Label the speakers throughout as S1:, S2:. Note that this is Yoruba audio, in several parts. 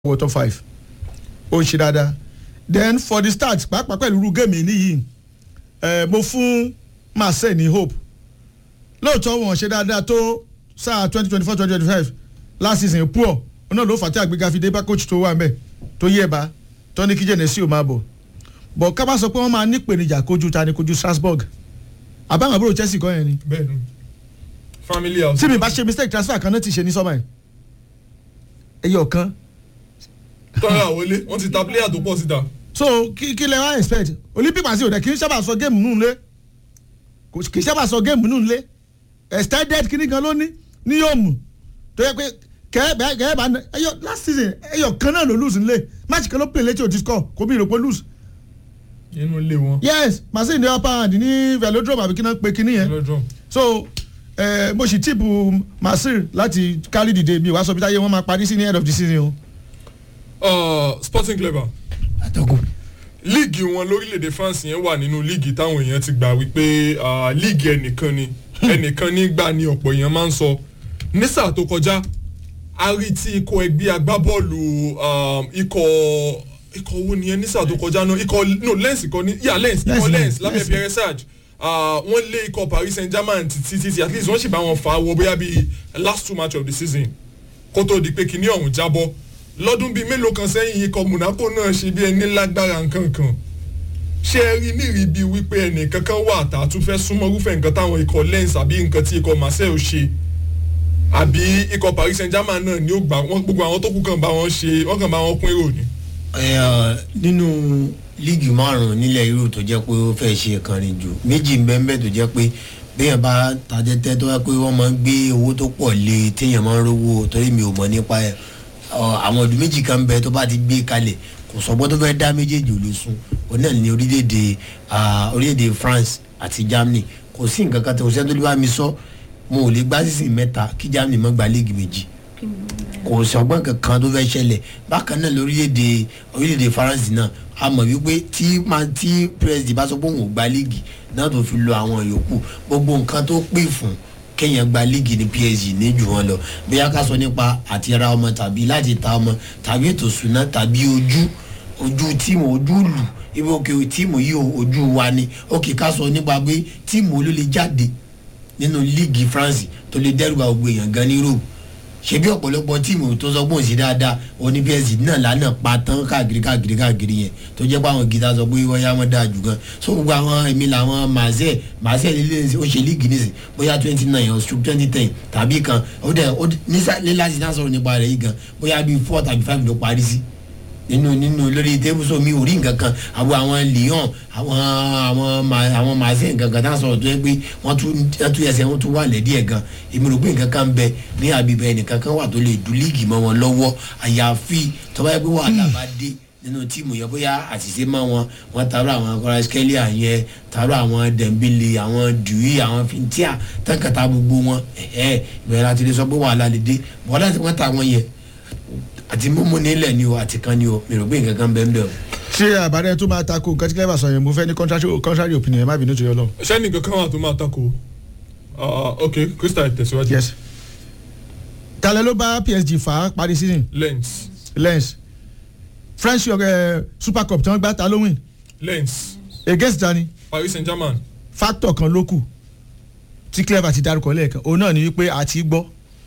S1: wọ top five ó ń ṣe dáadáa then for the start pàápàá pẹ̀lú irú géèmì níyì ẹ̀ mo fún Marseille ní hope lóòótọ́ wọn ṣe dáadáa tó sáà twenty twenty four twenty twenty five last season poor ọ̀nà ló fà tí àgbéga fi dé bá coach tó wà mẹ́ tó yé ba tó ní kí Genesio máa bọ̀ bọ̀ ká bá sọ pé wọ́n máa nípèníjà kojú ta ni kojú Strasbourg àbáwọn àbúrò Chelsea kọ́ yẹn ni
S2: bẹ́ẹ̀ni family house.
S1: tí mi bá ṣe mistake transfer kan náà ti ṣe ní sọ́mà yìí ẹyọ kan
S2: tọ́ra àwọlé wọ́n ti ta player tó pọ̀ síta.
S1: so kí kí lẹ wá expect olympic màsí òde kì í sábà sọ géèmù nù lé kì í sábà sọ géèmù nù lé extended kìíní gan ló ní ní yóò mú tó yẹ pé kẹ́ẹ̀bẹ́ kẹ́ẹ̀bá ẹyọ last season ẹyọ kan náà ló lose nílé match kan ló pè létí òtí score kò bí ìròpó lose
S2: inú ilé wọn.
S1: yes màsí ní upper hand ní velodrome àbí kí náà pe kíní yẹn
S2: lọ́jọ́.
S1: so eh, mo sì tíìpù masir láti kárí dìde mi wàá sọ bí táyé wọn máa parí sí ní end of the season o.
S2: Uh, sporting clever
S3: àtọkùn.
S2: líìgì wọn lórílẹ̀‐èdè France yẹn wà nínú líìgì táwọn èèyàn ti gbà wípé uh, líìgì ẹnìkan ni ẹnìkan ní gbà ní ọ̀pọ̀ èèyàn máa ń sọ ní sáà tó kọjá a rí tí ikọ̀ ẹgbẹ́ agbábọ́ọ̀lù um, ikọ̀ ikọ̀ wo nìyẹn ní sáà tó kọjá náà ikọ̀ no lens ikọ̀ ní yà lens ikọ̀
S1: Lens,
S2: lens lábẹ́
S1: Lens.
S2: Pierre Sarge uh, wọ́n lé ikọ̀ Paris Saint-Germain títí títí at least wọ́n sì bá wọn fà á wọ bóyá bíi last two match of the season kó tó di pé kinní ọ̀hún jábọ́ lọ́dún bíi mélòó kan sẹ́yìn ikọ̀ Monaco náà ṣe bí ẹni lágbára nǹkan kan ṣé ẹ rí nírìí bíi wípé ẹnì kankan wà tá a tún fẹ́ súnmọ́ irúfẹ́ nǹkan táwọn ikọ̀ lens àbí nǹkan tí ikọ̀ Marseille ṣe àbí ikọ̀ Paris Saint-Germain náà ni ó gbà wọ́n gbogbo àwọn tó kù kàn bá wọn ṣe wọ́n kàn bá wọn pín èrò ni.
S3: ẹ ọ nínú líìgì márùn nílẹ̀ Europe tó jẹ́ pé ó fẹ́ ṣe kànrin jù méjì ń bẹ́ẹ̀ tó jẹ́ pé béèyàn bá tajẹ́tẹ́ tó wá pé wọ́n máa ń gbé owó tó pọ̀ lé téèyàn máa ń rówó torí mi ò mọ̀ nípa ẹ̀ ọ, àwọn ọdún méjì kan bẹ tó bá ti gbé kalẹ̀ kò sọ́gbọ́n tó fẹ́ dá méjèèjì ò lè sun òun náà ní orílẹ̀-èdè ah, orílẹ̀-èdè France àti Germany kò sí nǹkan kan tó kò sẹ́ni tó lè bá mi sọ mo ò lè gbá sísìn mẹ́ta kí Germany má gba líìgì méjì kò sọgbọ́n kankan tó fẹ́ ṣẹlẹ̀ bákan náà lórílẹ̀‐èdè orílẹ̀‐èdè faransé náà a mọ̀ wípé tí máa tí president bá sọ pé òun ò gba líìgì náà tó fi lo àwọn yòókù gbogbo nǹkan tó pè fún kéèyàn gba líìgì ní PSG ní jù wọn lọ bóyá ká sọ nípa àti ra ọmọ tàbí láti ta ọmọ tàbí ètò ìṣúná tàbí ojú ojú tíìmù ojú lù ibi òkè tíìmù yìí o, ojú wa ni òkè ká sọ nípa pé tíìmù olólè jáde nínú líìgì France tó lè dẹ́rù bá gbogbo èèyàn gan ní Europe ṣebí ọ̀pọ̀lọpọ̀ tíìmù tó sọ pé òun sí dáadáa oní PSG náà lánàá pa tán káàkiri káàkiri káàkiri yẹn tó jẹ́ pé àwọn gita sọ pé wọ́n yá wọn dáa jù gan so gbogbo àwọn èmi làwọn Marseille Marseille lílé ó ṣe líìgì nísìn bóyá twenty nine or twenty ten tàbí kan ó dẹ̀ ó nísà nílá sí náà sọ̀rọ̀ nípa rẹ̀ yìí gan bóyá bíi four tàbí five ló parí sí nínú nínú lórí tébùsọ mi ò rí nǹkan kan àwọn àwọn Lyon àwọn àwọn ma- àwọn Marseille nǹkan kan tá a sọ̀rọ̀ tó yẹ pé wọ́n tún wọ́n tún ẹsẹ̀ wọ́n tún wà lẹ́dí ẹ̀ gan èmi rò pé nǹkan kan bẹ ní àbíbẹ̀ ẹnìkan kan wà tó lè du líìgì mọ́ wọn lọ́wọ́ àyàfi tó bá yẹ pé wàhálà bá dé nínú tíìmù yẹn bóyá àṣìṣe mọ́ wọn wọ́n taarọ àwọn kọ́rẹ́sìkẹ́lì àyẹn taarọ àwọn Dembele àwọn Dui àwọn Fintia tánkàtà gbogbo wọn ẹ̀ẹ́ ìbẹ̀rẹ̀ àti lè sọ pé wàhálà lè dé wàhálà tí wọ́n ta wọn yẹn àti mímú nílẹ̀ ni o àti kan ni o mi rò pé nǹkan kan bẹ́ẹ̀ bẹ́ẹ̀ o.
S1: ṣé àbárẹ́ tó máa tako nǹkan tí clever sọ yẹn mo fẹ́ ní contrary contrary opinion ẹ má bínú tó yọ lọ.
S2: ṣé nìkan kan wà tó máa tako Ah, ok Crystal tẹ̀síwájú
S1: yes talẹ ló bá PSG fà á parí season
S2: lens
S1: lens French uh, Super Cup tí wọ́n gbá ta ló win
S2: lens
S1: against tani
S2: Paris Saint-Germain
S1: factor kan ló kù tí clever ti dárúkọ lẹ́ẹ̀kan òun náà ni wípé àti gbọ́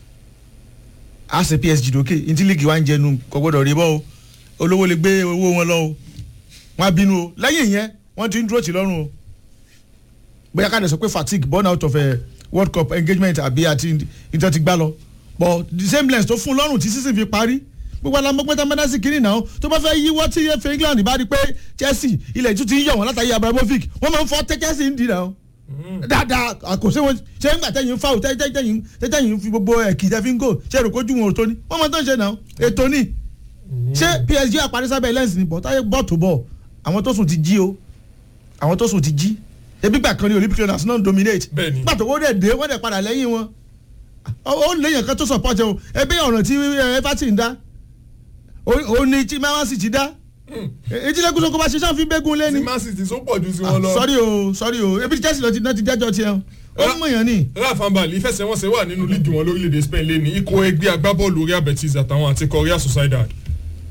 S1: a ṣe PSG dókè ntí líìgì wa ń jẹnu kò gbọdọ̀ rí bọ́ o olówó lè gbé owó wọn lọ o wọn á bínú o lẹ́yìn yẹn wọ́n ti ń dúró tì lọ́rùn o bóyá ká lè sọ pé fatigue born out of a World Cup engagement àbí àti ìtàn ti gbá lọ but the same lens tó fún lọ́rùn tí season fi parí gbogbo alamọ́pẹ́tà mẹ́dásí kiri náà tó bá fẹ́ yíwọ́ tí efa England bá rí pé Chelsea ilẹ̀ tún ti ń yọ̀ wọ́n látàrí Abramovich wọ́n máa ń fọ́ tẹ́ Chelsea ń di náà dáadáa àkòsí wọn ṣé ń gbà tẹ́yìn fáwọn tẹ́yìn tẹ́yìn fi gbogbo ẹ̀kì tẹ́ fi ń gò ṣé èrò kojú wọn ò tó ní wọ́n máa tó ń ṣe náà ètò ní ṣé PSG àparí sábẹ́ lens ni bọ̀ táyé bọ̀ tó bọ̀ àwọn tó sùn ti jí o àwọn tó sùn ti jí ebi gbà kan ní Olympic runners náà ń dominate
S2: Bẹ́ẹ̀ni.
S1: gbà tó wọ́n dẹ̀ dé wọ́n dẹ̀ padà lẹ́yìn wọn ó ó léyìn kan tó support ẹ o ebi ọ̀ràn tí ẹ, Everton dá ó ó ní tí Man City dá etílẹ̀kùn sọ́kọ́ bá ṣe sáà fi bẹ́gun lé
S2: tí
S1: ni
S2: Man City tó pọ̀ ju sí wọn lọ.
S1: sọ́rí o sọ́rí o ebi Chelsea lọ ti náà ti jẹ́jọ́ tiẹ̀ o ó mọ̀ yàn ni.
S2: Rafa Mbali ìfẹsẹ̀wọnsẹ̀ wà nínú líìgì wọn lórílẹ̀‐èdè Spain lé ní ikọ̀ ẹgbẹ́ agbábọ́ọ̀lù Real Betis àtàwọn àti ikọ̀ Real Sociedad